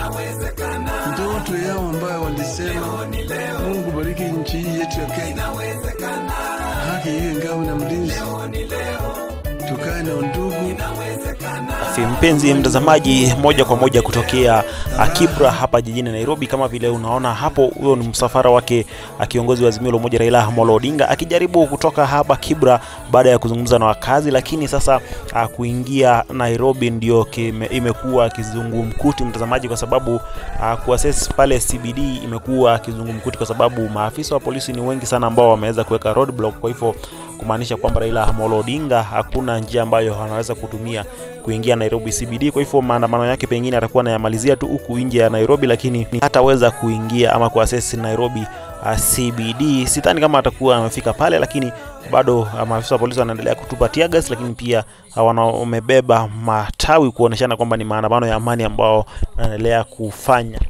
ndoto yao ambayo walisema, Mungu bariki nchi hii yetu ya Kenya, haki iwe ngao na mlinzi, tukae na undugu. Fi mpenzi mtazamaji, moja kwa moja kutokea ah, Kibra hapa jijini Nairobi. Kama vile unaona hapo, huyo ni msafara wake ah, kiongozi wa Azimio la Umoja Raila Amolo Odinga akijaribu kutoka hapa Kibra baada ya kuzungumza na wakazi, lakini sasa ah, kuingia Nairobi ndio kime- imekuwa kizungumkuti mtazamaji, kwa sababu ah, kuaccess pale CBD imekuwa kizungumkuti kwa sababu maafisa wa polisi ni wengi sana ambao wameweza kuweka roadblock, kwa hivyo kumaanisha kwamba Raila Amolo Odinga hakuna njia ambayo anaweza kutumia kuingia Nairobi CBD. Kwa hivyo maandamano yake pengine atakuwa anayamalizia tu huku nje ya Nairobi, lakini hataweza kuingia ama kuaccess Nairobi uh, CBD. Sidhani kama atakuwa amefika pale, lakini bado uh, maafisa wa polisi wanaendelea kutupa tear gas, lakini pia uh, wana- wamebeba matawi kuoneshana kwamba ni maandamano ya amani ambao wanaendelea kufanya.